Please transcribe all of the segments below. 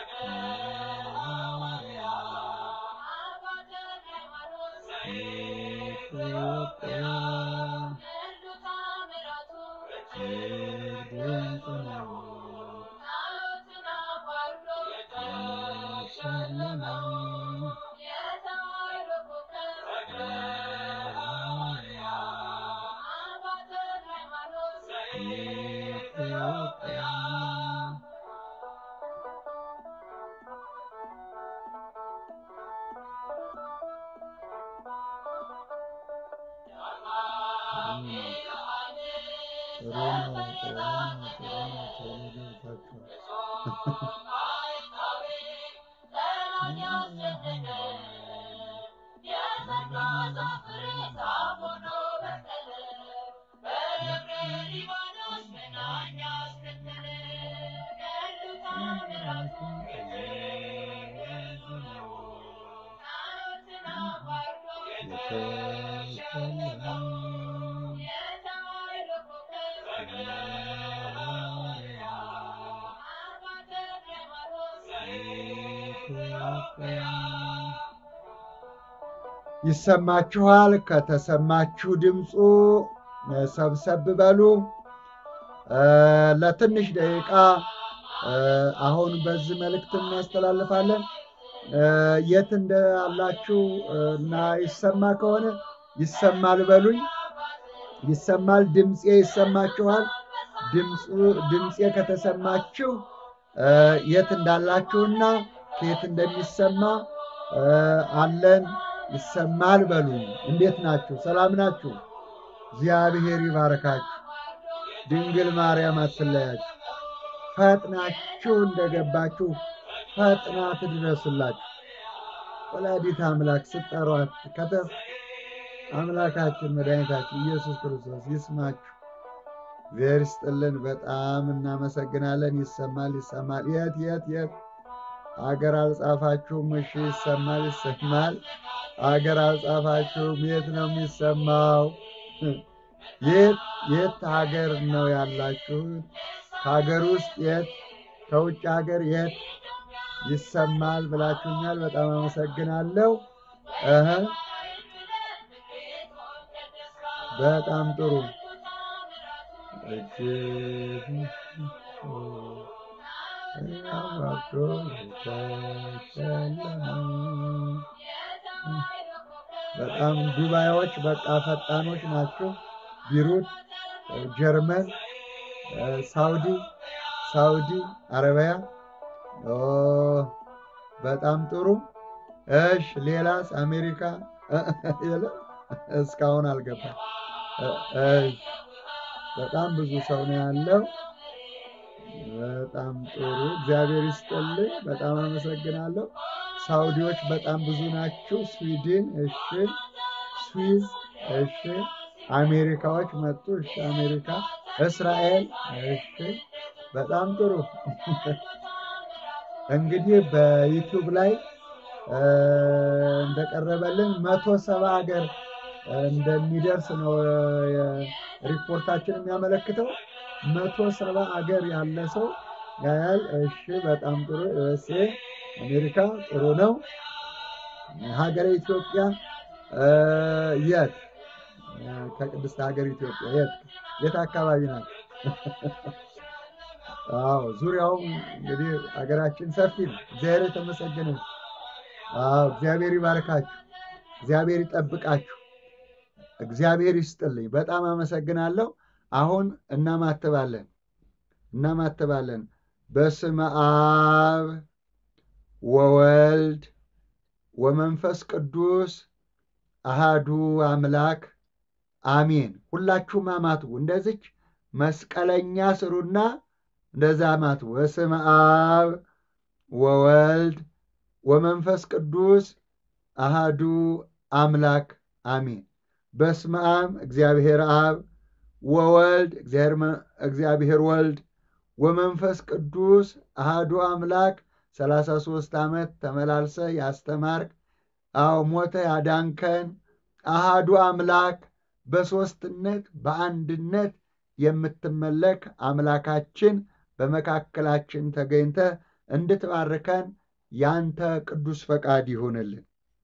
ኢትዮጵያ ድንቅ ነው ጨለማው ኢትዮጵያ ጥሩ ነው ጥሩ ነው ጥሩ ነው ቶሎ ገብታችኋል የተሸለመው ኢትዮጵያ ይሰማችኋል። ከተሰማችሁ ድምፁ ሰብሰብ በሉ። እ፣ ለትንሽ ደቂቃ እ፣ አሁን በዚህ መልእክት እናስተላልፋለን። እ፣ የት እንዳላችሁ እ፣ እና ይሰማ ከሆነ ይሰማል በሉኝ። ይሰማል፣ ድምፄ ይሰማችኋል። ድምፁ ድምፄ ከተሰማችሁ እ፣ የት እንዳላችሁና ከየት እንደሚሰማ እ፣ አለን ይሰማል በሉኝ። እንዴት ናችሁ? ሰላም ናችሁ? እግዚአብሔር ይባረካችሁ። ድንግል ማርያም አትለያችሁ። ፈጥናችሁ እንደገባችሁ ፈጥና ትድረስላችሁ። ወላዲት አምላክ ስጠሯት ከተፍ አምላካችን መድኃኒታችን ኢየሱስ ክርስቶስ ይስማችሁ። እግዚአብሔር ይስጥልን። በጣም እናመሰግናለን። ይሰማል ይሰማል። የት የት የት አገር አልጻፋችሁም? እሺ ይሰማል ይሰማል። አገር አልጻፋችሁም? የት ነው የሚሰማው? የት የት ሀገር ነው ያላችሁት? ከሀገር ውስጥ የት? ከውጭ ሀገር የት ይሰማል ብላችሁኛል። በጣም አመሰግናለሁ። እህ በጣም ጥሩ እጅግ አዋርዶ የተሸለመው በጣም ዱባዮች በቃ ፈጣኖች ናቸው። ቢሩት፣ ጀርመን፣ ሳውዲ ሳውዲ አረቢያ ኦ በጣም ጥሩ። እሽ ሌላስ? አሜሪካ የለም እስካሁን አልገባም። እሽ በጣም ብዙ ሰው ነው ያለው። በጣም ጥሩ እግዚአብሔር ይስጥልኝ። በጣም አመሰግናለሁ። ሳውዲዎች በጣም ብዙ ናቸው። ስዊድን፣ እሺ፣ ስዊዝ፣ እሺ፣ አሜሪካዎች መጡ። እሺ፣ አሜሪካ፣ እስራኤል፣ እሺ፣ በጣም ጥሩ። እንግዲህ በዩቲዩብ ላይ እ፣ እንደቀረበልን መቶ ሰባ ሀገር እንደሚደርስ ነው የ- ሪፖርታችን የሚያመለክተው። መቶ ሰባ ሀገር ያለ ሰው ያያል። እሺ በጣም ጥሩ። ዩኤስኤ አሜሪካ ጥሩ ነው። ሀገረ ኢትዮጵያ እ፣ የት ከቅድስት ሀገር ኢትዮጵያ የት የት አካባቢ ናት? አዎ ዙሪያውም እንግዲህ ሀገራችን ሰፊ ነው። እግዚአብሔር የተመሰገነ ይሁን። አዎ እግዚአብሔር ይባርካችሁ፣ እግዚአብሔር ይጠብቃችሁ፣ እግዚአብሔር ይስጥልኝ። በጣም አመሰግናለሁ። አሁን እናማትባለን እናማትባለን። በስመ አብ ወወልድ ወመንፈስ ቅዱስ አሃዱ አምላክ አሜን። ሁላችሁም አማትቡ። እንደዚች መስቀለኛ ስሩና እንደዛ አማትቡ። በስመ አብ ወወልድ ወመንፈስ ቅዱስ አሃዱ አምላክ አሜን። በስመ አብ እግዚአብሔር አብ ወወልድ እግዚአብሔር ወልድ ወመንፈስ ቅዱስ አሃዱ አምላክ ሰላሳ ሦስት ዓመት ተመላልሰ ያስተማርክ አዎ ሞተ ያዳንከን አሃዱ አምላክ በሦስትነት በአንድነት የምትመለክ አምላካችን በመካከላችን ተገኝተ እንድትባርከን ያንተ ቅዱስ ፈቃድ ይሁንልን።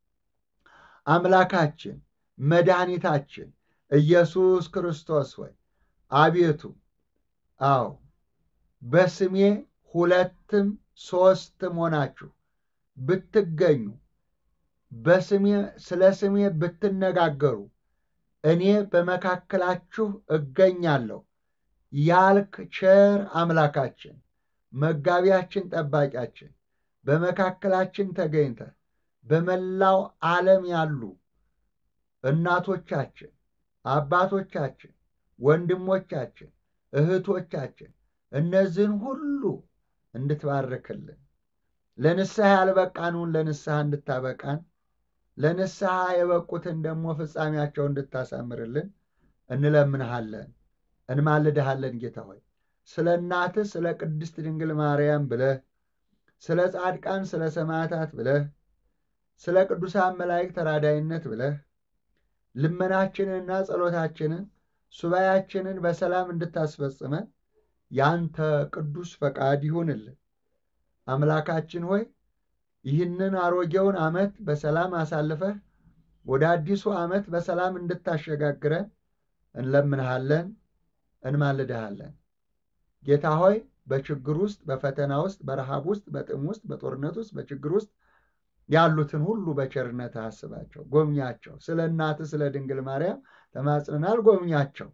አምላካችን መድኃኒታችን ኢየሱስ ክርስቶስ ሆይ አቤቱ አዎ በስሜ ሁለትም ሦስትም ሆናችሁ ብትገኙ በስሜ ስለ ስሜ ብትነጋገሩ እኔ በመካከላችሁ እገኛለሁ ያልክ ቸር አምላካችን መጋቢያችን፣ ጠባቂያችን በመካከላችን ተገኝተህ በመላው ዓለም ያሉ እናቶቻችን፣ አባቶቻችን፣ ወንድሞቻችን፣ እህቶቻችን እነዚህን ሁሉ እንድትባርክልን ለንስሐ ያልበቃኑን ለንስሐ እንድታበቃን ለንስሐ የበቁትን ደግሞ ፍጻሜያቸው እንድታሳምርልን እንለምንሃለን፣ እንማልድሃለን። ጌታ ሆይ ስለ እናትህ ስለ ቅድስት ድንግል ማርያም ብለህ ስለ ጻድቃን ስለ ሰማዕታት ብለህ ስለ ቅዱሳን መላእክት ተራዳይነት ብለህ ልመናችንንና ጸሎታችንን ሱባያችንን በሰላም እንድታስፈጽመን ያንተ ቅዱስ ፈቃድ ይሁንልን። አምላካችን ሆይ ይህንን አሮጌውን ዓመት በሰላም አሳልፈህ ወደ አዲሱ ዓመት በሰላም እንድታሸጋግረን እንለምንሃለን፣ እንማልድሃለን። ጌታ ሆይ በችግር ውስጥ፣ በፈተና ውስጥ፣ በረሃብ ውስጥ፣ በጥም ውስጥ፣ በጦርነት ውስጥ፣ በችግር ውስጥ ያሉትን ሁሉ በቸርነት አስባቸው፣ ጎብኛቸው። ስለ እናትህ ስለ ድንግል ማርያም ተማጽነናል፣ ጎብኛቸው።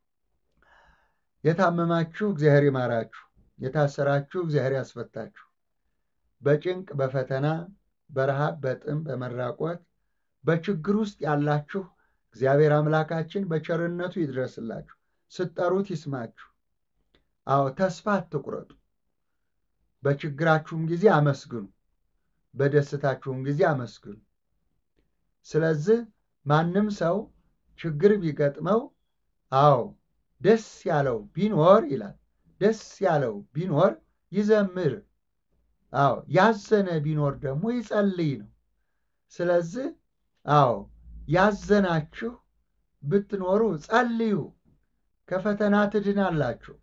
የታመማችሁ እግዚአብሔር ይማራችሁ፣ የታሰራችሁ እግዚአብሔር ያስፈታችሁ። በጭንቅ በፈተና በረሃብ በጥም በመራቆት በችግር ውስጥ ያላችሁ እግዚአብሔር አምላካችን በቸርነቱ ይድረስላችሁ፣ ስትጠሩት ይስማችሁ። አዎ ተስፋ አትቁረጡ። በችግራችሁም ጊዜ አመስግኑ፣ በደስታችሁም ጊዜ አመስግኑ። ስለዚህ ማንም ሰው ችግር ቢገጥመው አዎ ደስ ያለው ቢኖር ይላል ደስ ያለው ቢኖር ይዘምር አዎ ያዘነ ቢኖር ደግሞ ይጸልይ ነው። ስለዚህ አዎ ያዘናችሁ ብትኖሩ ጸልዩ፣ ከፈተና ትድናላችሁ።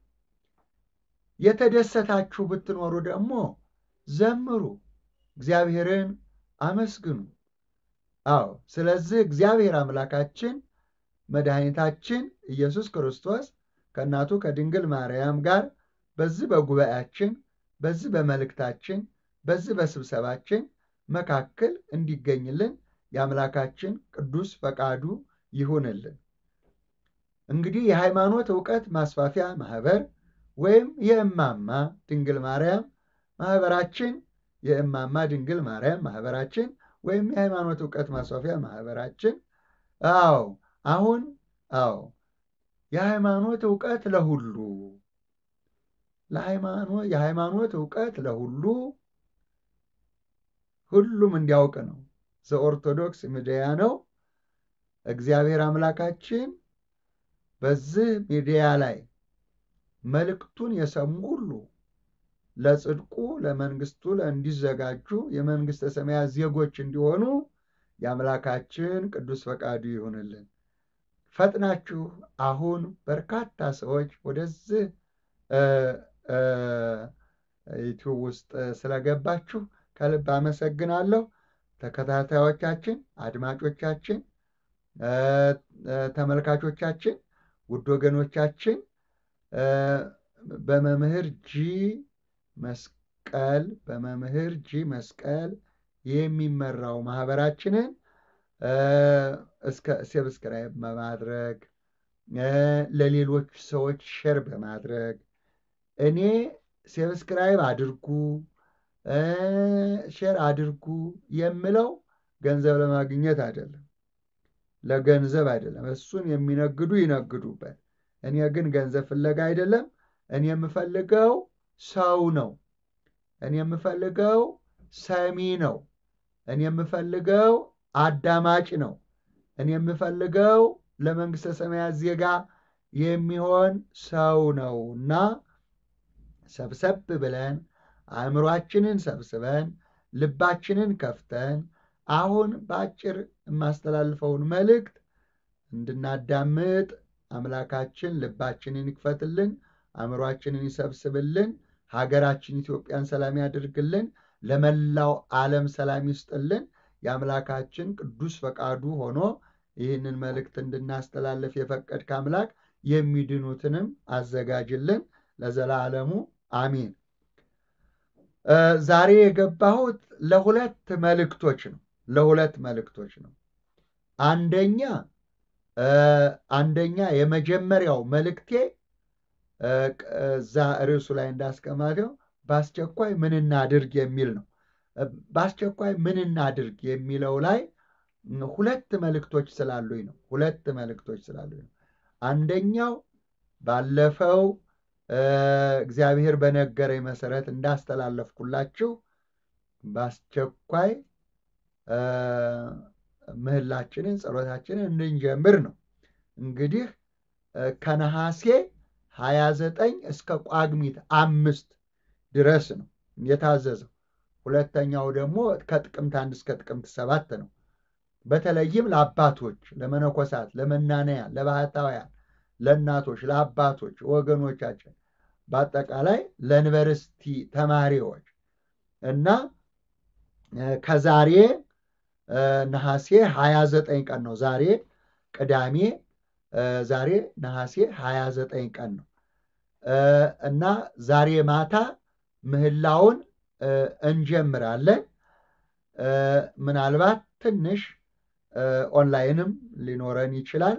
የተደሰታችሁ ብትኖሩ ደግሞ ዘምሩ፣ እግዚአብሔርን አመስግኑ። አዎ ስለዚህ እግዚአብሔር አምላካችን መድኃኒታችን ኢየሱስ ክርስቶስ ከእናቱ ከድንግል ማርያም ጋር በዚህ በጉባኤያችን በዚህ በመልእክታችን በዚህ በስብሰባችን መካከል እንዲገኝልን የአምላካችን ቅዱስ ፈቃዱ ይሁንልን። እንግዲህ የሃይማኖት ዕውቀት ማስፋፊያ ማህበር ወይም የእማማ ድንግል ማርያም ማህበራችን የእማማ ድንግል ማርያም ማህበራችን ወይም የሃይማኖት ዕውቀት ማስፋፊያ ማህበራችን አዎ አሁን አዎ የሃይማኖት ዕውቀት ለሁሉ የሃይማኖት ዕውቀት ለሁሉ ሁሉም እንዲያውቅ ነው። ዘኦርቶዶክስ ሚዲያ ነው። እግዚአብሔር አምላካችን በዚህ ሚዲያ ላይ መልእክቱን የሰሙ ሁሉ ለጽድቁ ለመንግስቱ እንዲዘጋጁ የመንግስተ ሰማያት ዜጎች እንዲሆኑ የአምላካችን ቅዱስ ፈቃዱ ይሁንልን። ፈጥናችሁ አሁን በርካታ ሰዎች ወደዚህ ዩቲዩብ ውስጥ ስለገባችሁ ከልብ አመሰግናለሁ። ተከታታዮቻችን፣ አድማጮቻችን፣ ተመልካቾቻችን፣ ውድ ወገኖቻችን በመምህር ጂ መስቀል በመምህር ጂ መስቀል የሚመራው ማህበራችንን እስከ ሰብስክራይብ በማድረግ ለሌሎች ሰዎች ሼር በማድረግ እኔ ሰብስክራይብ አድርጉ ሼር አድርጉ የምለው ገንዘብ ለማግኘት አይደለም፣ ለገንዘብ አይደለም። እሱን የሚነግዱ ይነግዱበት። እኔ ግን ገንዘብ ፍለጋ አይደለም። እኔ የምፈልገው ሰው ነው። እኔ የምፈልገው ሰሚ ነው። እኔ የምፈልገው አዳማጭ ነው። እኔ የምፈልገው ለመንግሥተ ሰማያት ዜጋ የሚሆን ሰው ነው እና ሰብሰብ ብለን አእምሯችንን ሰብስበን ልባችንን ከፍተን አሁን በአጭር የማስተላልፈውን መልእክት እንድናዳምጥ አምላካችን ልባችንን ይክፈትልን፣ አእምሯችንን ይሰብስብልን። ሀገራችን ኢትዮጵያን ሰላም ያድርግልን። ለመላው ዓለም ሰላም ይስጥልን። የአምላካችን ቅዱስ ፈቃዱ ሆኖ ይህንን መልእክት እንድናስተላለፍ የፈቀድክ አምላክ የሚድኑትንም አዘጋጅልን ለዘላለሙ አሚን። ዛሬ የገባሁት ለሁለት መልእክቶች ነው። ለሁለት መልእክቶች ነው። አንደኛ አንደኛ የመጀመሪያው መልእክቴ እዛ ርዕሱ ላይ እንዳስቀመጠው በአስቸኳይ ምን እናድርግ የሚል ነው። በአስቸኳይ ምን እናድርግ የሚለው ላይ ሁለት መልእክቶች ስላሉኝ ነው። ሁለት መልእክቶች ስላሉኝ ነው። አንደኛው ባለፈው እግዚአብሔር በነገረኝ መሰረት እንዳስተላለፍኩላችሁ በአስቸኳይ ምህላችንን ጸሎታችንን እንድንጀምር ነው። እንግዲህ ከነሐሴ 29 እስከ ቋግሚት አምስት ድረስ ነው የታዘዘው። ሁለተኛው ደግሞ ከጥቅምት አንድ እስከ ጥቅምት ሰባት ነው። በተለይም ለአባቶች፣ ለመነኮሳት፣ ለመናነያን፣ ለባህታውያን፣ ለእናቶች፣ ለአባቶች ወገኖቻችን በአጠቃላይ ለዩኒቨርሲቲ ተማሪዎች እና ከዛሬ ነሐሴ 29 ቀን ነው። ዛሬ ቅዳሜ፣ ዛሬ ነሐሴ 29 ቀን ነው እና ዛሬ ማታ ምህላውን እንጀምራለን። ምናልባት ትንሽ ኦንላይንም ሊኖረን ይችላል።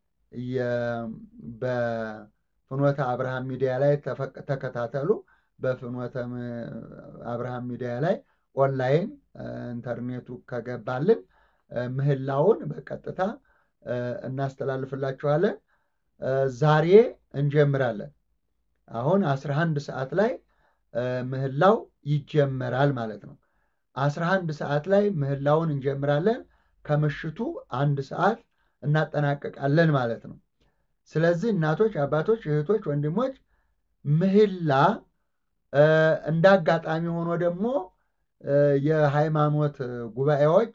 በፍኖተ አብርሃም ሚዲያ ላይ ተከታተሉ። በፍኖተ አብርሃም ሚዲያ ላይ ኦንላይን ኢንተርኔቱ ከገባልን ምህላውን በቀጥታ እናስተላልፍላችኋለን። ዛሬ እንጀምራለን። አሁን 11 ሰዓት ላይ ምህላው ይጀመራል ማለት ነው። 11 ሰዓት ላይ ምህላውን እንጀምራለን። ከምሽቱ አንድ ሰዓት እናጠናቀቃለን ማለት ነው። ስለዚህ እናቶች፣ አባቶች፣ እህቶች፣ ወንድሞች ምህላ እንደ አጋጣሚ ሆኖ ደግሞ የሃይማኖት ጉባኤዎች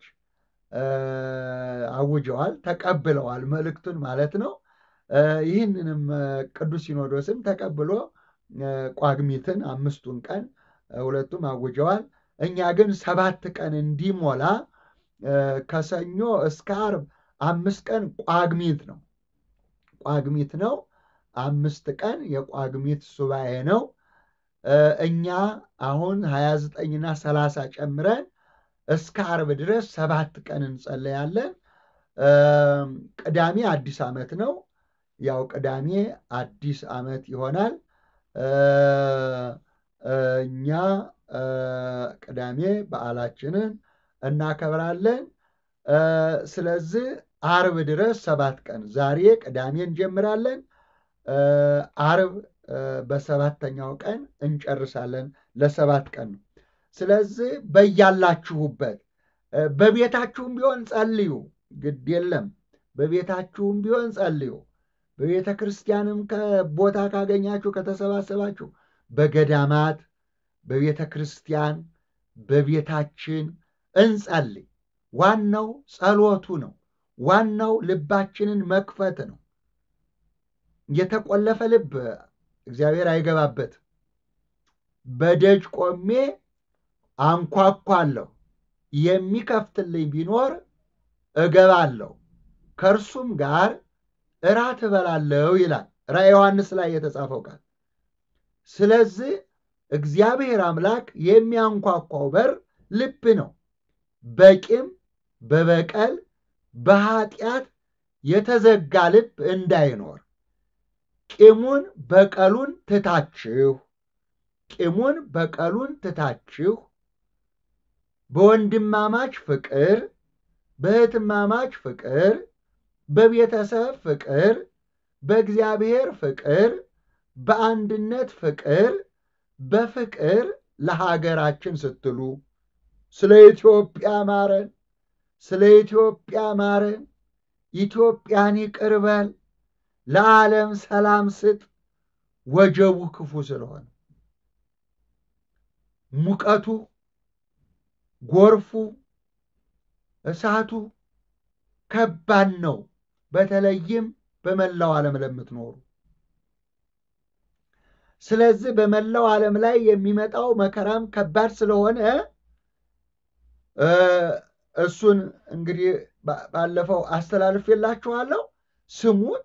አውጀዋል፣ ተቀብለዋል መልእክቱን ማለት ነው። ይህንንም ቅዱስ ሲኖዶስም ተቀብሎ ቋግሚትን አምስቱን ቀን ሁለቱም አውጀዋል። እኛ ግን ሰባት ቀን እንዲሞላ ከሰኞ እስከ ዓርብ አምስት ቀን ቋግሚት ነው ቋግሚት ነው። አምስት ቀን የቋግሚት ሱባኤ ነው። እኛ አሁን 29ና 30 ጨምረን እስከ ዓርብ ድረስ ሰባት ቀን እንጸለያለን። ቅዳሜ አዲስ ዓመት ነው። ያው ቅዳሜ አዲስ ዓመት ይሆናል። እኛ ቅዳሜ በዓላችንን እናከብራለን። ስለዚህ ዓርብ ድረስ ሰባት ቀን ዛሬ ቅዳሜ እንጀምራለን። ዓርብ በሰባተኛው ቀን እንጨርሳለን። ለሰባት ቀን ነው። ስለዚህ በያላችሁበት በቤታችሁም ቢሆን ጸልዩ፣ ግድ የለም። በቤታችሁም ቢሆን ጸልዩ። በቤተ ክርስቲያንም ቦታ ካገኛችሁ ከተሰባሰባችሁ በገዳማት በቤተ ክርስቲያን በቤታችን እንጸልይ። ዋናው ጸሎቱ ነው። ዋናው ልባችንን መክፈት ነው። የተቆለፈ ልብ እግዚአብሔር አይገባበትም። በደጅ ቆሜ አንኳኳለሁ፣ የሚከፍትልኝ ቢኖር እገባለሁ፣ ከእርሱም ጋር እራት እበላለሁ ይላል ራዕየ ዮሐንስ ላይ የተጻፈው ቃል። ስለዚህ እግዚአብሔር አምላክ የሚያንኳኳው በር ልብ ነው። በቂም በበቀል በኃጢአት የተዘጋ ልብ እንዳይኖር ቂሙን በቀሉን ትታችሁ ቂሙን በቀሉን ትታችሁ በወንድማማች ፍቅር፣ በእህትማማች ፍቅር፣ በቤተሰብ ፍቅር፣ በእግዚአብሔር ፍቅር፣ በአንድነት ፍቅር፣ በፍቅር ለሀገራችን ስትሉ ስለ ኢትዮጵያ ማረን፣ ስለ ኢትዮጵያ ማረን፣ ኢትዮጵያን ይቅር በል፣ ለዓለም ሰላም ስጥ። ወጀቡ ክፉ ስለሆነ ሙቀቱ፣ ጎርፉ፣ እሳቱ ከባድ ነው። በተለይም በመላው ዓለም ለምትኖሩ ስለዚህ በመላው ዓለም ላይ የሚመጣው መከራም ከባድ ስለሆነ እሱን እንግዲህ ባለፈው አስተላልፌላችኋለሁ። ስሙት።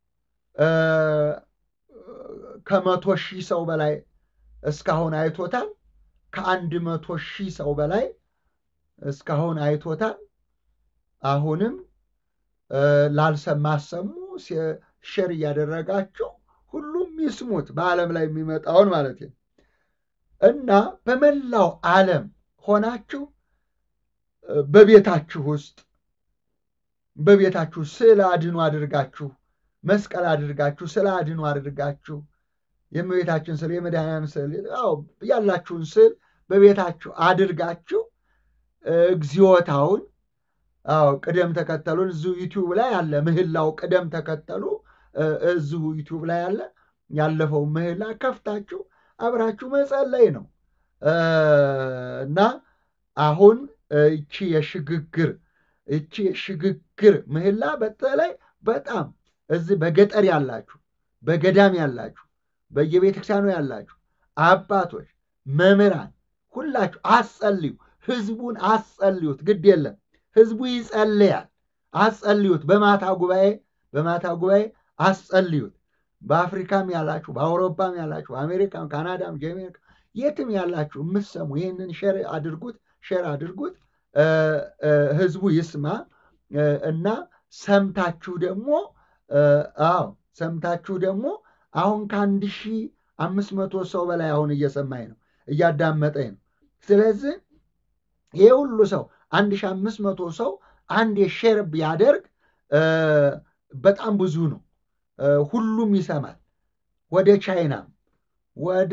ከመቶ ሺህ ሰው በላይ እስካሁን አይቶታል። ከአንድ መቶ ሺህ ሰው በላይ እስካሁን አይቶታል። አሁንም ላልሰማ አሰሙ፣ ሼር እያደረጋችሁ ሁሉም ይስሙት፣ በዓለም ላይ የሚመጣውን ማለት ነው እና በመላው ዓለም ሆናችሁ በቤታችሁ ውስጥ በቤታችሁ ስዕል አድኖ አድርጋችሁ መስቀል አድርጋችሁ ስዕል አድኖ አድርጋችሁ የእመቤታችን ስዕል የመድኃኒያን ስዕል ያላችሁን ስዕል በቤታችሁ አድርጋችሁ እግዚኦታውን አዎ ቅደም ተከተሉን እዚሁ ዩቲዩብ ላይ አለ። ምህላው ቅደም ተከተሉ እዚሁ ዩቲዩብ ላይ አለ። ያለፈው ምህላ ከፍታችሁ አብራችሁ መጸለይ ነው እና አሁን እቺ የሽግግር እቺ የሽግግር ምህላ በተለይ በጣም እዚህ በገጠር ያላችሁ፣ በገዳም ያላችሁ፣ በየቤተክርስቲያኑ ያላችሁ አባቶች፣ መምህራን ሁላችሁ አጸልዩ። ህዝቡን አጸልዩት። ግድ የለም ህዝቡ ይጸልያል። አጸልዩት። በማታ ጉባኤ በማታ ጉባኤ አጸልዩት። በአፍሪካም ያላችሁ፣ በአውሮፓም ያላችሁ፣ በአሜሪካም፣ ካናዳም፣ ጀሜይካ የትም ያላችሁ የምትሰሙ ይህንን ሼር አድርጉት፣ ሼር አድርጉት። ህዝቡ ይስማ እና ሰምታችሁ ደግሞ አዎ ሰምታችሁ ደግሞ አሁን ከአንድ ሺህ አምስት መቶ ሰው በላይ አሁን እየሰማኝ ነው እያዳመጠኝ ነው። ስለዚህ ይህ ሁሉ ሰው አንድ ሺህ አምስት መቶ ሰው አንድ የሼር ቢያደርግ በጣም ብዙ ነው። ሁሉም ይሰማል። ወደ ቻይናም ወደ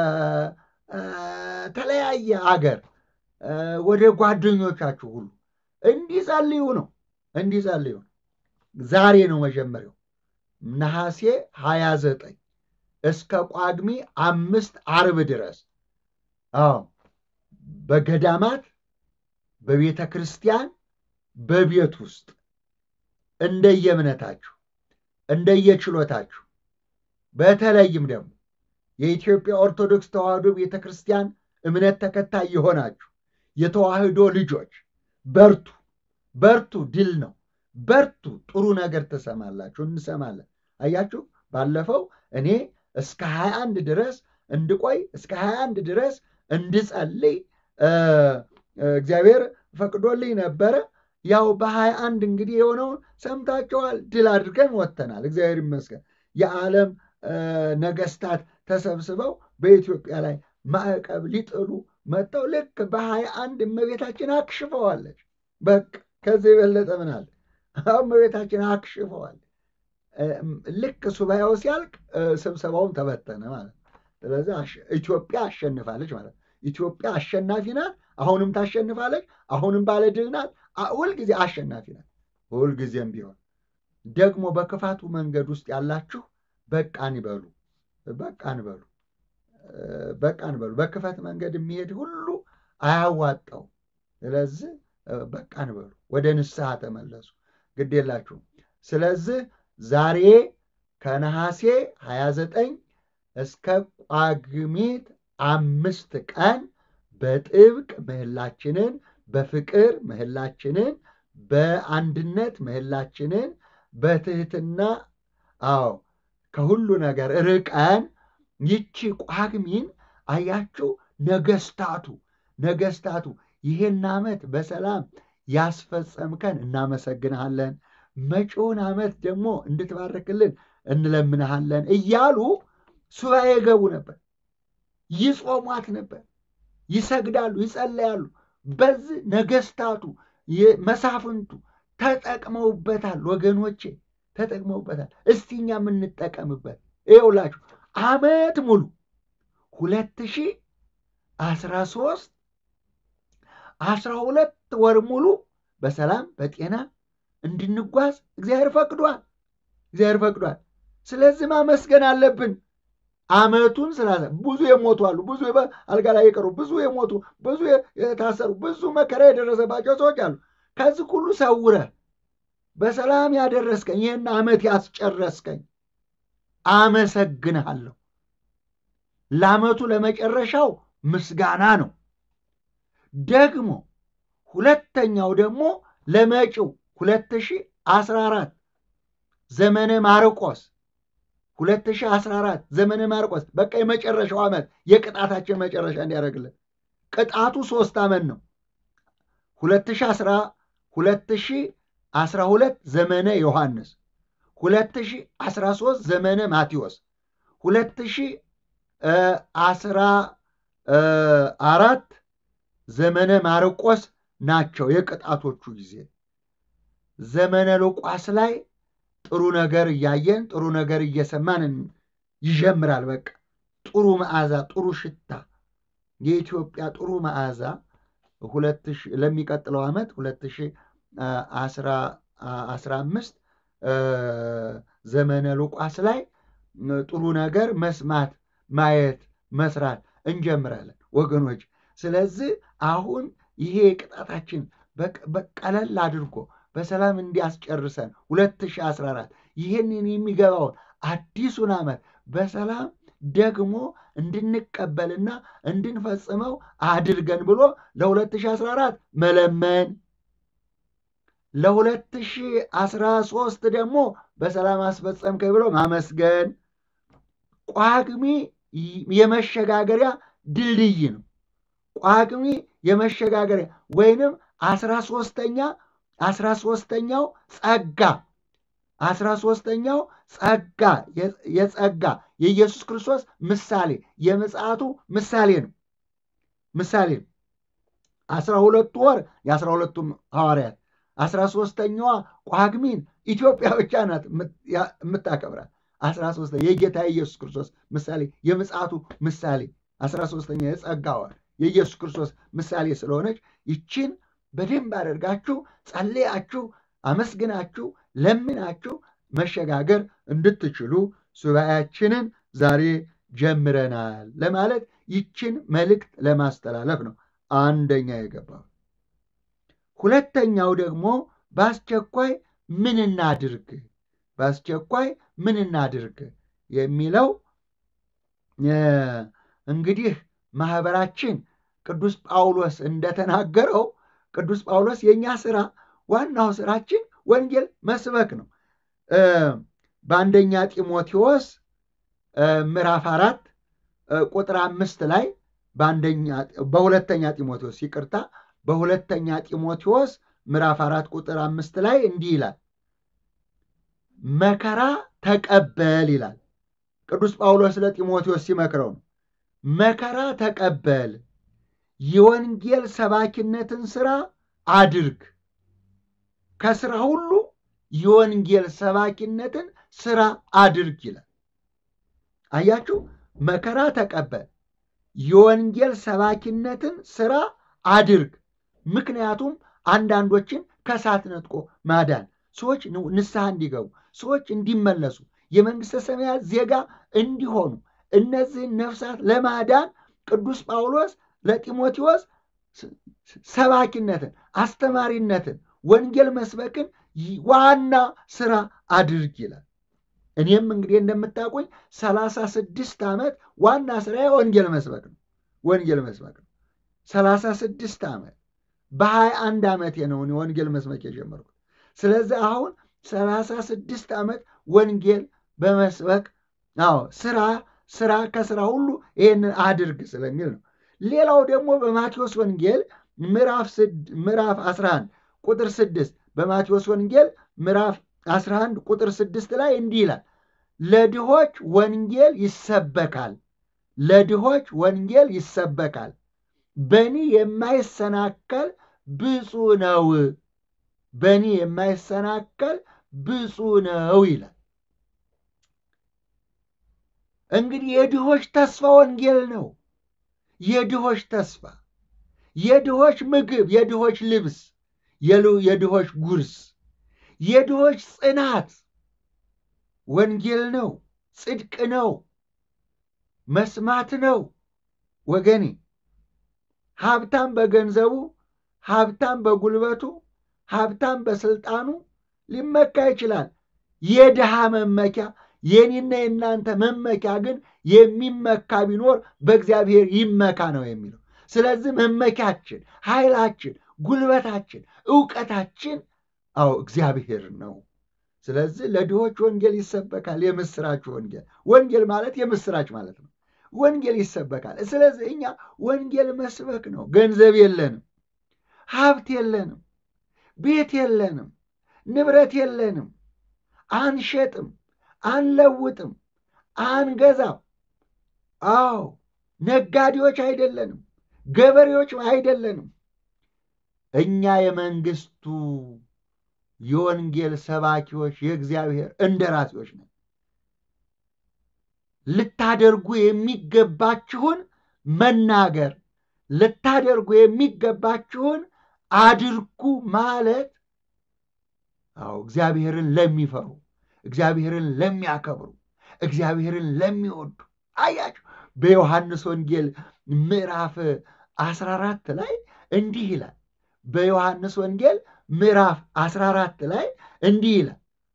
ተለያየ አገር ወደ ጓደኞቻችሁ ሁሉ እንዲጸልዩ ነው እንዲጸልዩ ነው። ዛሬ ነው መጀመሪያው ነሐሴ ሀያ ዘጠኝ እስከ ጳጉሜ አምስት አርብ ድረስ አዎ በገዳማት በቤተ ክርስቲያን በቤት ውስጥ እንደየእምነታችሁ እንደየችሎታችሁ በተለይም ደግሞ የኢትዮጵያ ኦርቶዶክስ ተዋሕዶ ቤተ ክርስቲያን እምነት ተከታይ የሆናችሁ የተዋሕዶ ልጆች በርቱ፣ በርቱ። ድል ነው። በርቱ። ጥሩ ነገር ትሰማላችሁ፣ እንሰማለን። አያችሁ፣ ባለፈው እኔ እስከ 21 ድረስ እንድቆይ እስከ 21 ድረስ እንድጸልይ እግዚአብሔር ፈቅዶልኝ ነበረ። ያው በሀያ አንድ እንግዲህ የሆነውን ሰምታችኋል። ድል አድርገን ወጥተናል። እግዚአብሔር ይመስገን። የዓለም ነገስታት ተሰብስበው በኢትዮጵያ ላይ ማዕቀብ ሊጥሉ መጥተው ልክ በሀያ አንድ እመቤታችን አክሽፈዋለች። በቃ ከዚህ የበለጠ ምን አለ? እመቤታችን አክሽፈዋል። ልክ ሱባኤው ሲያልቅ ስብሰባውም ተበተነ ማለት ነው። ስለዚህ ኢትዮጵያ አሸንፋለች ማለት ነው። ኢትዮጵያ አሸናፊ ናት። አሁንም ታሸንፋለች። አሁንም ባለድል ናት። ሁልጊዜ አሸናፊ ናት። ሁልጊዜም ቢሆን ደግሞ በክፋቱ መንገድ ውስጥ ያላችሁ በቃን ይበሉ፣ በቃን በሉ፣ በቃን በሉ። በክፋት መንገድ የሚሄድ ሁሉ አያዋጣው። ስለዚህ በቃን በሉ፣ ወደ ንስሐ ተመለሱ። ግድ የላችሁም። ስለዚህ ዛሬ ከነሐሴ 29 እስከ ጳጉሜት አምስት ቀን በጥብቅ ምህላችንን በፍቅር ምህላችንን በአንድነት ምህላችንን በትህትና አዎ ከሁሉ ነገር ርቀን ይቺ ጳጉሜን አያችሁ ነገስታቱ ነገስታቱ ይሄን ዓመት በሰላም ያስፈጸምከን እናመሰግንሃለን፣ መጪውን ዓመት ደግሞ እንድትባርክልን እንለምንሃለን እያሉ ሱባኤ ገቡ ነበር። ይጾሟት ነበር፣ ይሰግዳሉ፣ ይጸለያሉ። በዚህ ነገስታቱ መሳፍንቱ ተጠቅመውበታል። ወገኖቼ ተጠቅመውበታል። እስቲ እኛ የምንጠቀምበት ይኸውላችሁ ዓመት ሙሉ ሁለት ሺህ አስራ ሶስት አስራ ሁለት ወር ሙሉ በሰላም በጤና እንድንጓዝ እግዚአብሔር ፈቅዷል። እግዚአብሔር ፈቅዷል። ስለዚህ ማመስገን አለብን። ዓመቱን ስላለ ብዙ የሞቱ አሉ፣ ብዙ አልጋ ላይ የቀሩ ብዙ የሞቱ ብዙ የታሰሩ ብዙ መከራ የደረሰባቸው ሰዎች አሉ። ከዚህ ሁሉ ሰውረህ በሰላም ያደረስከኝ ይህን ዓመት ያስጨረስከኝ አመሰግንሃለሁ። ለዓመቱ ለመጨረሻው ምስጋና ነው። ደግሞ ሁለተኛው ደግሞ ለመጪው 2014 ዘመነ ማርቆስ 2014 ዘመነ ማርቆስ በቃ የመጨረሻው ዓመት የቅጣታችን መጨረሻ እንዲያደርግልን ቅጣቱ ሶስት ዓመት ነው። 2012 ዘመነ ዮሐንስ፣ 2013 ዘመነ ማቴዎስ፣ 2014 ዘመነ ማርቆስ ናቸው የቅጣቶቹ ጊዜ። ዘመነ ሉቃስ ላይ ጥሩ ነገር እያየን ጥሩ ነገር እየሰማን ይጀምራል። በቃ ጥሩ መዓዛ፣ ጥሩ ሽታ የኢትዮጵያ ጥሩ መዓዛ ለሚቀጥለው ዓመት 2015 ዘመነ ሉቃስ ላይ ጥሩ ነገር መስማት፣ ማየት፣ መስራት እንጀምራለን ወገኖች። ስለዚህ አሁን ይሄ ቅጣታችን በቀለል አድርጎ በሰላም እንዲያስጨርሰን 2014 ይህንን የሚገባውን አዲሱን ዓመት በሰላም ደግሞ እንድንቀበልና እንድንፈጽመው አድርገን ብሎ ለ2014 መለመን ለ2013 ደግሞ በሰላም አስፈጸምከኝ ብሎ ማመስገን። ጳጉሜ የመሸጋገሪያ ድልድይ ነው። ጳጉሜ የመሸጋገሪያ ወይንም አስራ ሶስተኛ አስራ ሶስተኛው ጸጋ አስራ ሶስተኛው ጸጋ የጸጋ የኢየሱስ ክርስቶስ ምሳሌ የምጽአቱ ምሳሌ ነው ምሳሌ ነው። አስራ ሁለቱ ወር የአስራ ሁለቱም ሐዋርያት አስራ ሶስተኛዋ ጳጉሜን ኢትዮጵያ ብቻ ናት የምታከብራት። አስራ ሶስተኛ የጌታ የኢየሱስ ክርስቶስ ምሳሌ የምጽአቱ ምሳሌ አስራ ሶስተኛ የጸጋ ወር የኢየሱስ ክርስቶስ ምሳሌ ስለሆነች ይችን በደንብ አደርጋችሁ ጸልያችሁ አመስግናችሁ ለምናችሁ መሸጋገር እንድትችሉ ሱባኤያችንን ዛሬ ጀምረናል ለማለት ይችን መልእክት ለማስተላለፍ ነው አንደኛ የገባው። ሁለተኛው ደግሞ በአስቸኳይ ምን እናድርግ፣ በአስቸኳይ ምን እናድርግ የሚለው እንግዲህ ማህበራችን ቅዱስ ጳውሎስ እንደተናገረው ቅዱስ ጳውሎስ የእኛ ስራ ዋናው ስራችን ወንጌል መስበክ ነው። በአንደኛ ጢሞቴዎስ ምዕራፍ አራት ቁጥር አምስት ላይ በሁለተኛ ጢሞቴዎስ ይቅርታ፣ በሁለተኛ ጢሞቴዎስ ምዕራፍ አራት ቁጥር አምስት ላይ እንዲህ ይላል፣ መከራ ተቀበል ይላል። ቅዱስ ጳውሎስ ለጢሞቴዎስ ሲመክረው ነው። መከራ ተቀበል፣ የወንጌል ሰባኪነትን ስራ አድርግ። ከስራ ሁሉ የወንጌል ሰባኪነትን ስራ አድርግ ይላል። አያችሁ፣ መከራ ተቀበል፣ የወንጌል ሰባኪነትን ስራ አድርግ። ምክንያቱም አንዳንዶችን ከእሳት ነጥቆ ማዳን፣ ሰዎች ንስሐ እንዲገቡ፣ ሰዎች እንዲመለሱ፣ የመንግሥተ ሰማያት ዜጋ እንዲሆኑ እነዚህን ነፍሳት ለማዳን ቅዱስ ጳውሎስ ለጢሞቴዎስ ሰባኪነትን፣ አስተማሪነትን፣ ወንጌል መስበክን ዋና ስራ አድርግ ይላል። እኔም እንግዲህ እንደምታውቁኝ ሰላሳ ስድስት ዓመት ዋና ስራ ወንጌል መስበክ ነው። ወንጌል መስበክ ነው። ሰላሳ ስድስት ዓመት በሀያ አንድ ዓመቴ ነው ወንጌል መስበክ የጀመርኩት። ስለዚህ አሁን ሰላሳ ስድስት ዓመት ወንጌል በመስበክ አዎ ስራ ስራ ከስራ ሁሉ ይህንን አድርግ ስለሚል ነው። ሌላው ደግሞ በማቴዎስ ወንጌል ምዕራፍ 11 ቁጥር 6 በማቴዎስ ወንጌል ምዕራፍ 11 ቁጥር 6 ላይ እንዲህ ይላል፣ ለድሆች ወንጌል ይሰበካል፣ ለድሆች ወንጌል ይሰበካል፣ በእኔ የማይሰናከል ብፁዕ ነው፣ በእኔ የማይሰናከል ብፁዕ ነው ይላል። እንግዲህ የድሆች ተስፋ ወንጌል ነው። የድሆች ተስፋ፣ የድሆች ምግብ፣ የድሆች ልብስ፣ የድሆች ጉርስ፣ የድሆች ጽናት ወንጌል ነው። ጽድቅ ነው። መስማት ነው። ወገኔ ሀብታም በገንዘቡ፣ ሀብታም በጉልበቱ፣ ሀብታም በስልጣኑ ሊመካ ይችላል። የድሃ መመኪያ የኔና የእናንተ መመኪያ ግን የሚመካ ቢኖር በእግዚአብሔር ይመካ ነው የሚለው። ስለዚህ መመኪያችን፣ ኃይላችን፣ ጉልበታችን፣ እውቀታችን አዎ እግዚአብሔር ነው። ስለዚህ ለድሆች ወንጌል ይሰበካል። የምስራች ወንጌል ወንጌል ማለት የምስራች ማለት ነው። ወንጌል ይሰበካል። ስለዚህ እኛ ወንጌል መስበክ ነው። ገንዘብ የለንም፣ ሀብት የለንም፣ ቤት የለንም፣ ንብረት የለንም፣ አንሸጥም፣ አንለውጥም፣ አንገዛም። አዎ ነጋዴዎች አይደለንም፣ ገበሬዎች አይደለንም። እኛ የመንግስቱ የወንጌል ሰባኪዎች የእግዚአብሔር እንደራሴዎች ነን። ልታደርጉ የሚገባችሁን መናገር፣ ልታደርጉ የሚገባችሁን አድርጉ ማለት አዎ እግዚአብሔርን ለሚፈሩ እግዚአብሔርን ለሚያከብሩ እግዚአብሔርን ለሚወዱ አያችሁ። በዮሐንስ ወንጌል ምዕራፍ 14 ላይ እንዲህ ይላል። በዮሐንስ ወንጌል ምዕራፍ 14 ላይ እንዲህ ይላል፣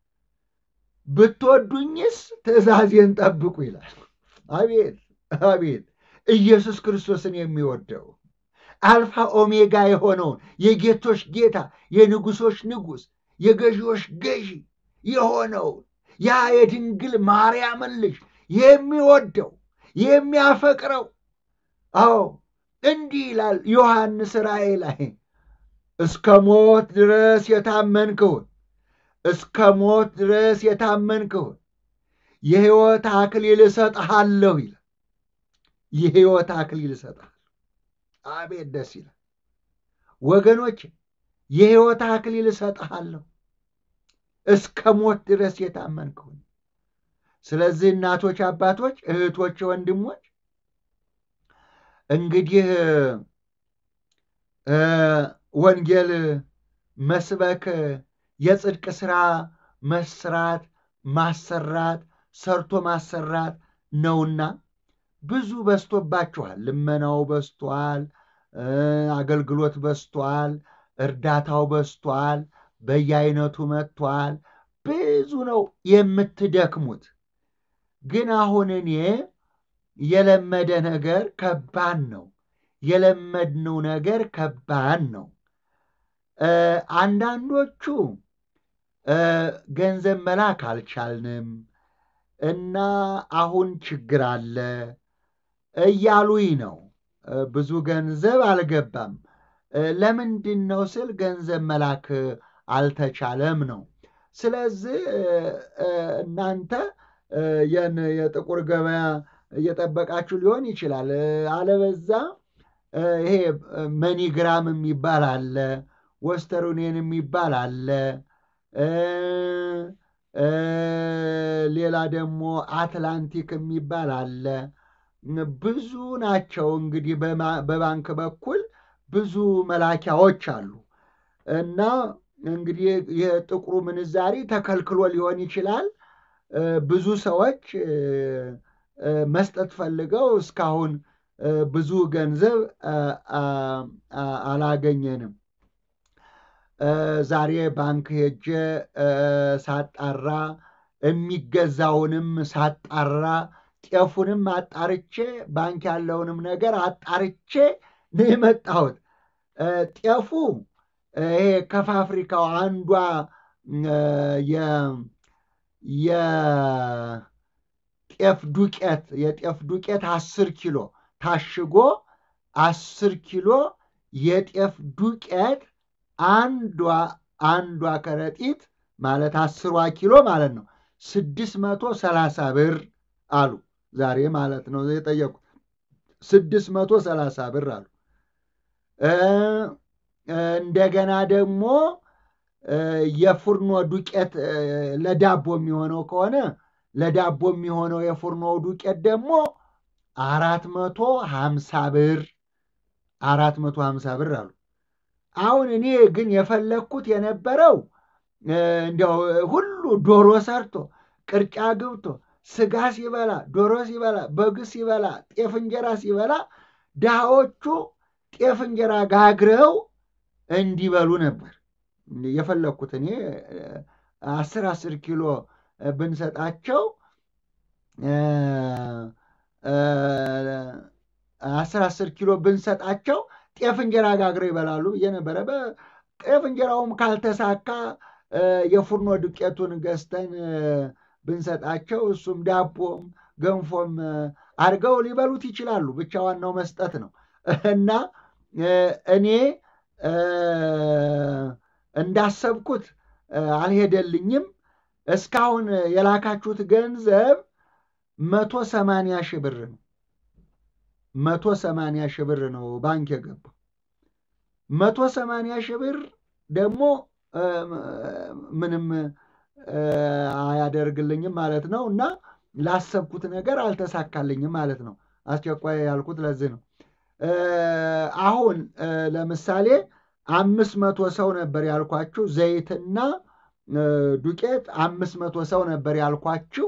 ብትወዱኝስ ትእዛዜን ጠብቁ ይላል። አቤት አቤት! ኢየሱስ ክርስቶስን የሚወደው አልፋ ኦሜጋ የሆነውን የጌቶች ጌታ የንጉሶች ንጉሥ የገዢዎች ገዢ የሆነውን ያ የድንግል ማርያምን ልጅ የሚወደው የሚያፈቅረው አዎ እንዲህ ይላል ዮሐንስ ራእይ ላይ እስከ ሞት ድረስ የታመንክውን እስከ ሞት ድረስ የታመንክውን የሕይወት አክሊል እሰጥሃለሁ ይላል። የሕይወት አክሊል እሰጥሃለሁ። አቤት ደስ ይላል ወገኖች፣ የሕይወት አክሊል እሰጥሃለሁ እስከ ሞት ድረስ የታመንክውን። ስለዚህ እናቶች፣ አባቶች፣ እህቶች፣ ወንድሞች እንግዲህ ወንጌል መስበክ የጽድቅ ሥራ መስራት ማሰራት ሰርቶ ማሰራት ነውና ብዙ በዝቶባችኋል። ልመናው በዝቷል፣ አገልግሎት በዝቷል፣ እርዳታው በዝቷል፣ በየአይነቱ መጥቷል። ብዙ ነው የምትደክሙት። ግን አሁን እኔ የለመደ ነገር ከባድ ነው። የለመድነው ነገር ከባድ ነው። አንዳንዶቹ ገንዘብ መላክ አልቻልንም እና አሁን ችግር አለ እያሉኝ ነው። ብዙ ገንዘብ አልገባም። ለምንድን ነው ስል ገንዘብ መላክ አልተቻለም ነው። ስለዚህ እናንተ የጥቁር ገበያ እየጠበቃችሁ ሊሆን ይችላል። አለበዛ ይሄ መኒግራም የሚባል አለ፣ ወስተሩኔን የሚባል አለ፣ ሌላ ደግሞ አትላንቲክ የሚባል አለ። ብዙ ናቸው እንግዲህ በባንክ በኩል ብዙ መላኪያዎች አሉ እና እንግዲህ የጥቁሩ ምንዛሪ ተከልክሎ ሊሆን ይችላል። ብዙ ሰዎች መስጠት ፈልገው እስካሁን ብዙ ገንዘብ አላገኘንም። ዛሬ ባንክ ሄጄ ሳጣራ የሚገዛውንም ሳጣራ ጤፉንም አጣርቼ ባንክ ያለውንም ነገር አጣርቼ ነው የመጣሁት። ጤፉ ይሄ ከፋብሪካው አንዷ የጤፍ ዱቄት የጤፍ ዱቄት አስር ኪሎ ታሽጎ አስር ኪሎ የጤፍ ዱቄት አንዷ አንዷ ከረጢት ማለት አስሯ ኪሎ ማለት ነው ስድስት መቶ ሰላሳ ብር አሉ። ዛሬ ማለት ነው የጠየቁት ስድስት መቶ ሰላሳ ብር አሉ። እንደገና ደግሞ የፉርኖ ዱቄት ለዳቦ የሚሆነው ከሆነ ለዳቦ የሚሆነው የፉርኖ ዱቄት ደግሞ አራት መቶ ሀምሳ ብር አራት መቶ ሀምሳ ብር አሉ። አሁን እኔ ግን የፈለግኩት የነበረው እንዲያው ሁሉ ዶሮ ሰርቶ ቅርጫ ግብቶ ስጋ ሲበላ ዶሮ ሲበላ በግ ሲበላ ጤፍ እንጀራ ሲበላ ድሃዎቹ ጤፍ እንጀራ ጋግረው እንዲበሉ ነበር የፈለግኩት። እኔ አስር አስር ኪሎ ብንሰጣቸው አስር አስር ኪሎ ብንሰጣቸው ጤፍ እንጀራ ጋግረው ይበላሉ ብዬ ነበረ። ጤፍ እንጀራውም ካልተሳካ የፉርኖ ዱቄቱን ገዝተን ብንሰጣቸው እሱም ዳቦም ገንፎም አድርገው ሊበሉት ይችላሉ። ብቻ ዋናው መስጠት ነው እና እኔ እንዳሰብኩት አልሄደልኝም። እስካሁን የላካችሁት ገንዘብ መቶ ሰማንያ ሺህ ብር ነው። መቶ ሰማንያ ሺህ ብር ነው ባንክ የገባው። መቶ ሰማንያ ሺህ ብር ደግሞ ምንም አያደርግልኝም ማለት ነው እና ላሰብኩት ነገር አልተሳካልኝም ማለት ነው። አስቸኳይ ያልኩት ለዚህ ነው። አሁን ለምሳሌ አምስት መቶ ሰው ነበር ያልኳችሁ ዘይትና ዱቄት አምስት መቶ ሰው ነበር ያልኳችሁ።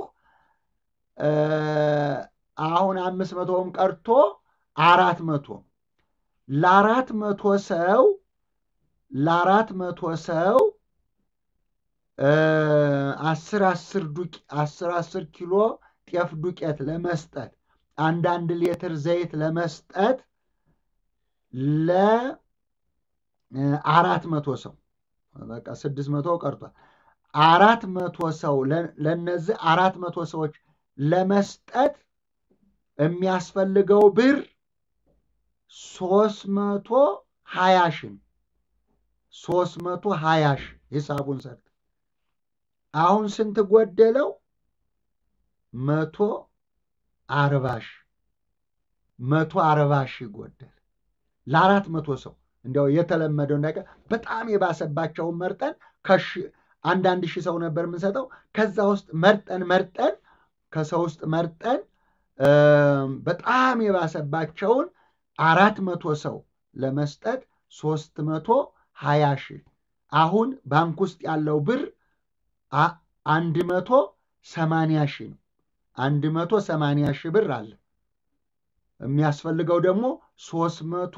አሁን አምስት መቶውም ቀርቶ አራት መቶ ለአራት መቶ ሰው ለአራት መቶ ሰው አስር አስር ዱቄ አስር አስር ኪሎ ጤፍ ዱቄት ለመስጠት አንዳንድ ሌትር ዘይት ለመስጠት ለአራት መቶ ሰው በቃ ስድስት መቶ ቀርቷል። አራት መቶ ሰው ለነዚህ አራት መቶ ሰዎች ለመስጠት የሚያስፈልገው ብር ሶስት መቶ ሀያ ሺህ ሶስት መቶ ሀያ ሺህ ሂሳቡን ሰርተ አሁን ስንት ጎደለው? መቶ አርባ ሺህ መቶ አርባ ሺህ ጎደል ለአራት መቶ ሰው እንዲያው የተለመደው ነገር በጣም የባሰባቸውን መርጠን አንዳንድ ሺህ ሰው ነበር የምንሰጠው። ከዛ ውስጥ መርጠን መርጠን ከሰው ውስጥ መርጠን በጣም የባሰባቸውን አራት መቶ ሰው ለመስጠት ሶስት መቶ ሀያ ሺህ አሁን ባንክ ውስጥ ያለው ብር አንድ መቶ ሰማንያ ሺህ ነው። አንድ መቶ ሰማንያ ሺህ ብር አለ። የሚያስፈልገው ደግሞ ሶስት መቶ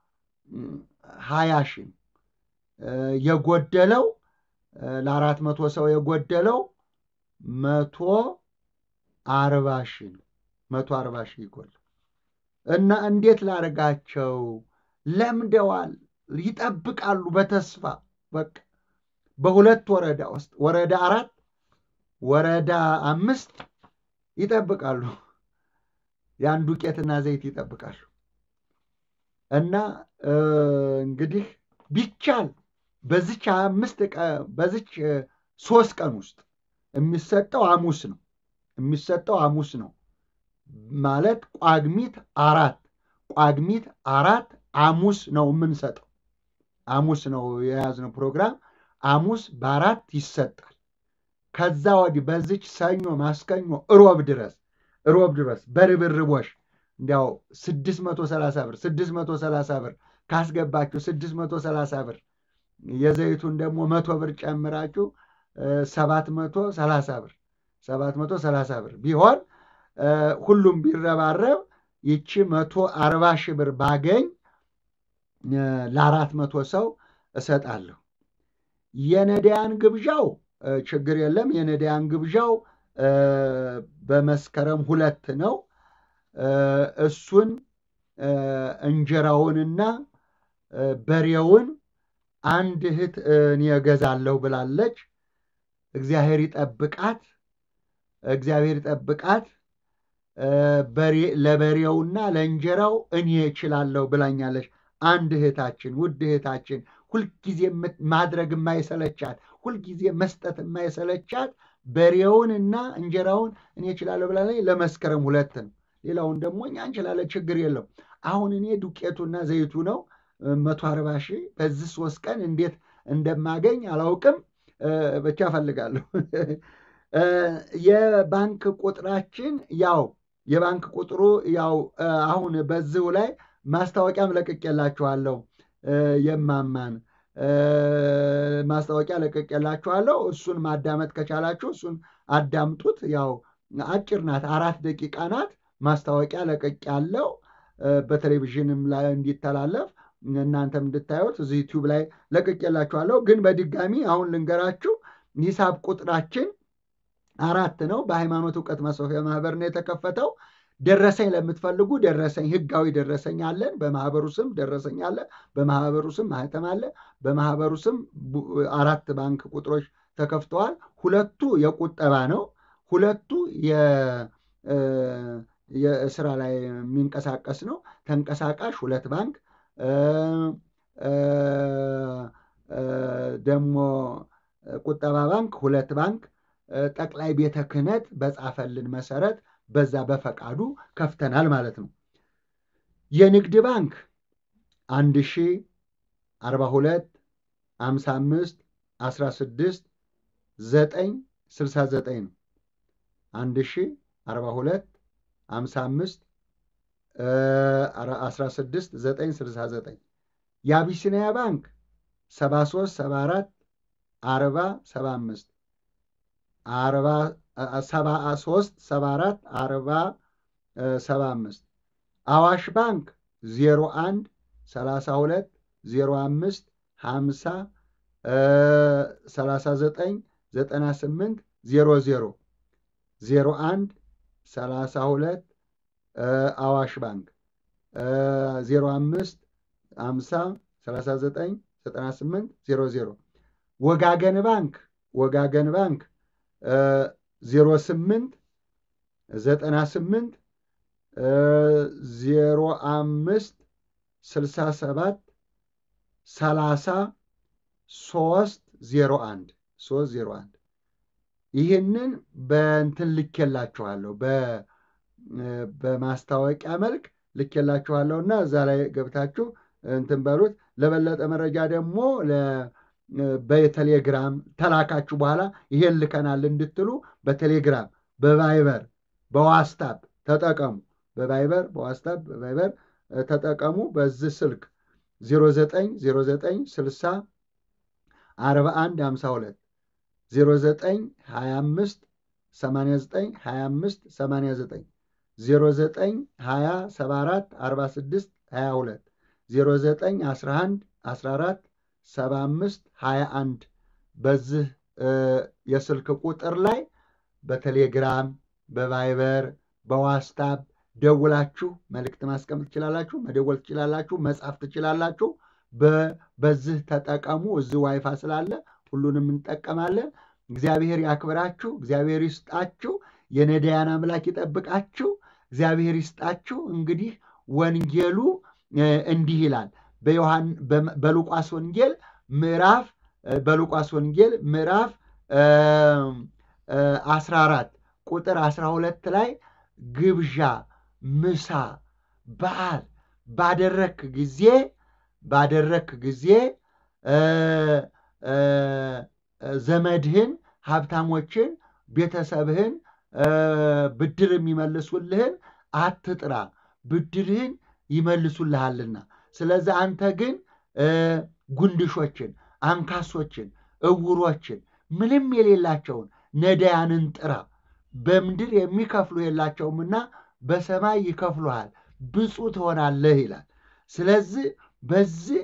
ሀያ ሺህ ነው። የጎደለው ለአራት መቶ ሰው የጎደለው መቶ አርባ ሺህ ነው። መቶ አርባ ሺህ ይጎል እና እንዴት ላደርጋቸው? ለምደዋል፣ ይጠብቃሉ በተስፋ በቃ በሁለት ወረዳ ውስጥ ወረዳ አራት ወረዳ አምስት ይጠብቃሉ። ያን ዱቄትና ዘይት ይጠብቃሉ። እና እንግዲህ ቢቻል በዚች አምስት በዚች ሶስት ቀን ውስጥ የሚሰጠው ሐሙስ ነው የሚሰጠው ሐሙስ ነው ማለት ቋግሚት አራት ቋግሚት አራት ሐሙስ ነው የምንሰጠው። ሐሙስ ነው የያዝነው ፕሮግራም። ሐሙስ በአራት ይሰጣል። ከዛ ወዲህ በዚች ሰኞ፣ ማስከኞ፣ እሮብ ድረስ እሮብ ድረስ በርብርቦሽ እንዲያው ስድስት መቶ ሰላሳ ብር ስድስት መቶ ሰላሳ ብር ካስገባችሁ ስድስት መቶ ሰላሳ ብር የዘይቱን ደግሞ መቶ ብር ጨምራችሁ ሰባት መቶ ሰላሳ ብር ሰባት መቶ ሰላሳ ብር ቢሆን ሁሉም ቢረባረብ ይቺ መቶ አርባ ሺህ ብር ባገኝ ለአራት መቶ ሰው እሰጣለሁ። የነዳያን ግብዣው ችግር የለም። የነዳያን ግብዣው በመስከረም ሁለት ነው። እሱን እንጀራውንና በሬውን አንድ እህት እኔ እገዛለሁ ብላለች። እግዚአብሔር ይጠብቃት፣ እግዚአብሔር ይጠብቃት። ለበሬውና ለእንጀራው እኔ እችላለሁ ብላኛለች። አንድ እህታችን ውድ እህታችን ሁልጊዜ ማድረግ የማይሰለቻት ሁልጊዜ መስጠት የማይሰለቻት በሬውንና እንጀራውን እኔ እችላለሁ ብላለች። ለመስከረም ሁለት ነው። ሌላውን ደግሞ እኛ እንችላለን፣ ችግር የለው። አሁን እኔ ዱቄቱና ዘይቱ ነው መቶ አርባ ሺህ በዚህ ሶስት ቀን እንዴት እንደማገኝ አላውቅም። ብቻ እፈልጋለሁ። የባንክ ቁጥራችን ያው የባንክ ቁጥሩ ያው አሁን በዚሁ ላይ ማስታወቂያም ለቅቄላችኋለሁ። የማማን ማስታወቂያ ለቅቄላችኋለሁ። እሱን ማዳመጥ ከቻላችሁ እሱን አዳምጡት። ያው አጭር ናት፣ አራት ደቂቃ ናት። ማስታወቂያ ለቅቄያለሁ በቴሌቪዥንም ላይ እንዲተላለፍ እናንተም እንድታዩት እዚህ ዩቲዩብ ላይ ለቅቄላችኋለሁ። ግን በድጋሚ አሁን ልንገራችሁ ሂሳብ ቁጥራችን አራት ነው። በሃይማኖት እውቀት ማስፋፊያ ማህበር ነው የተከፈተው። ደረሰኝ ለምትፈልጉ ደረሰኝ ህጋዊ ደረሰኝ አለን። በማህበሩ ስም ደረሰኝ አለ። በማህበሩ ስም ማህተም አለ። በማህበሩ ስም አራት ባንክ ቁጥሮች ተከፍተዋል። ሁለቱ የቁጠባ ነው። ሁለቱ የስራ ላይ የሚንቀሳቀስ ነው። ተንቀሳቃሽ ሁለት ባንክ ደግሞ ቁጠባ ባንክ ሁለት ባንክ ጠቅላይ ቤተ ክህነት በጻፈልን መሰረት በዛ በፈቃዱ ከፍተናል ማለት ነው። የንግድ ባንክ አንድ ሺ አርባ ሁለት አምሳ አምስት አስራ ስድስት ዘጠኝ ስልሳ ዘጠኝ ነው። አንድ ሺ አርባ ሁለት አምሳ አምስት አስራ ስድስት ዘጠኝ ስልሳ ዘጠኝ የአቢሲኒያ ባንክ ሰባ ሶስት ሰባ አራት አርባ ሰባ አምስት አርባ ሰባ ሶስት ሰባ አራት አርባ ሰባ አምስት አዋሽ ባንክ ዜሮ አንድ ሰላሳ ሁለት ዜሮ አምስት ሀምሳ ሰላሳ ዘጠኝ ዘጠና ስምንት ዜሮ ዜሮ ዜሮ አንድ ሰላሳ ሁለት አዋሽ ባንክ ዜሮ አምስት ሀምሳ ሰላሳ ዘጠኝ ዘጠና ስምንት ዜሮ ዜሮ ወጋገን ባንክ ወጋገን ባንክ ዜሮ ስምንት ዘጠና ስምንት ዜሮ አምስት ስልሳ ሰባት ሰላሳ ሶስት ዜሮ አንድ ሶስት ዜሮ አንድ ይህንን በእንትን ልኬላችኋለሁ በማስታወቂያ መልክ ልኬላችኋለሁ እና እዛ ላይ ገብታችሁ እንትን በሉት። ለበለጠ መረጃ ደግሞ በቴሌግራም ተላካችሁ በኋላ ይሄን ልከናል እንድትሉ በቴሌግራም በቫይበር በዋስታፕ ተጠቀሙ። በቫይበር በዋስታፕ በቫይበር ተጠቀሙ። በዚህ ስልክ 090960 41 52 0925 89 25 89 0920 74 46 22 0911 14 75 21 በዚህ የስልክ ቁጥር ላይ በቴሌግራም በቫይበር በዋስታፕ ደውላችሁ መልእክት ማስቀመጥ ትችላላችሁ፣ መደወል ትችላላችሁ፣ መጻፍ ትችላላችሁ። በዚህ ተጠቀሙ። እዚህ ዋይፋ ስላለ ሁሉንም እንጠቀማለን። እግዚአብሔር ያክብራችሁ፣ እግዚአብሔር ይስጣችሁ፣ የነዳያን አምላክ ይጠብቃችሁ፣ እግዚአብሔር ይስጣችሁ። እንግዲህ ወንጌሉ እንዲህ ይላል በሉቃስ ወንጌል ምዕራፍ በሉቃስ ወንጌል ምዕራፍ 14 ቁጥር 12 ላይ ግብዣ፣ ምሳ፣ በዓል ባደረክ ጊዜ ባደረክ ጊዜ ዘመድህን፣ ሀብታሞችን፣ ቤተሰብህን ብድር የሚመልሱልህን አትጥራ፣ ብድርህን ይመልሱልሃልና። ስለዚህ አንተ ግን ጉንድሾችን፣ አንካሶችን፣ እውሮችን፣ ምንም የሌላቸውን ነዳያንን ጥራ። በምድር የሚከፍሉ የላቸውምና በሰማይ ይከፍሉሃል፣ ብፁዕ ትሆናለህ ይላል። ስለዚህ በዚህ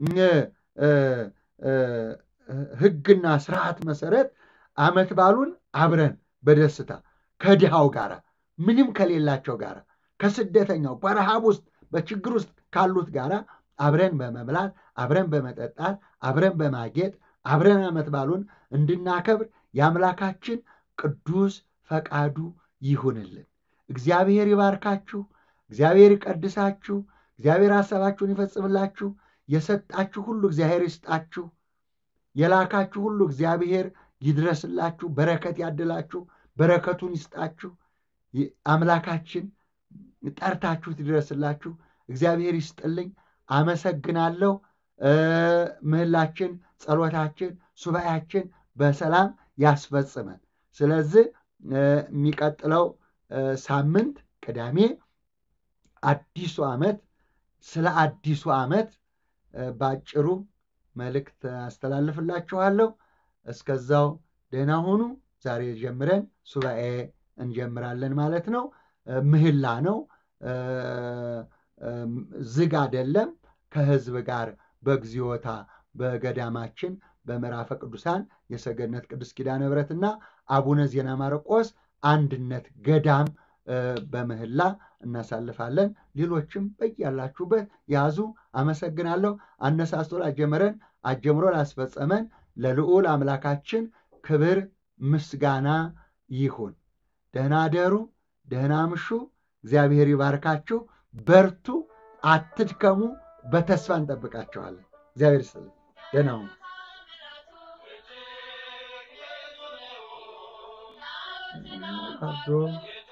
ሕግና ስርዓት መሰረት ዓመት ባሉን አብረን በደስታ ከድሃው ጋር ምንም ከሌላቸው ጋር ከስደተኛው በረሃብ ውስጥ በችግር ውስጥ ካሉት ጋር አብረን በመብላት አብረን በመጠጣት አብረን በማጌጥ አብረን ዓመት ባሉን እንድናከብር የአምላካችን ቅዱስ ፈቃዱ ይሁንልን። እግዚአብሔር ይባርካችሁ። እግዚአብሔር ይቀድሳችሁ። እግዚአብሔር ሐሳባችሁን ይፈጽምላችሁ። የሰጣችሁ ሁሉ እግዚአብሔር ይስጣችሁ። የላካችሁ ሁሉ እግዚአብሔር ይድረስላችሁ። በረከት ያድላችሁ። በረከቱን ይስጣችሁ። አምላካችን ጠርታችሁት ይድረስላችሁ። እግዚአብሔር ይስጥልኝ። አመሰግናለሁ። ምህላችን፣ ጸሎታችን፣ ሱባኤያችን በሰላም ያስፈጽመን። ስለዚህ የሚቀጥለው ሳምንት ቅዳሜ አዲሱ ዓመት ስለ አዲሱ ዓመት በአጭሩ መልእክት አስተላልፍላችኋለሁ። እስከዛው ደህና ሁኑ። ዛሬ ጀምረን ሱባኤ እንጀምራለን ማለት ነው። ምህላ ነው፣ ዝግ አይደለም። ከህዝብ ጋር በግዚዮታ በገዳማችን በምዕራፈ ቅዱሳን የሰገነት ቅዱስ ኪዳነ ምሕረትና አቡነ ዜና ማርቆስ አንድነት ገዳም በምህላ እናሳልፋለን። ሌሎችም በያላችሁበት ያዙ። አመሰግናለሁ። አነሳስቶ ላጀመረን አጀምሮ ላስፈጸመን ለልዑል አምላካችን ክብር ምስጋና ይሁን። ደህና ደሩ፣ ደህና ምሹ። እግዚአብሔር ይባርካችሁ። በርቱ፣ አትድከሙ። በተስፋ እንጠብቃችኋለን። እግዚአብሔር ይስጥልን። ደህና ሁኑ። አድሮ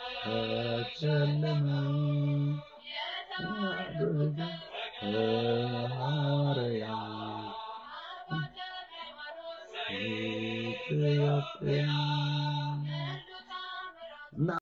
ተጨለመ ሐዋርያ ኢትዮጵያ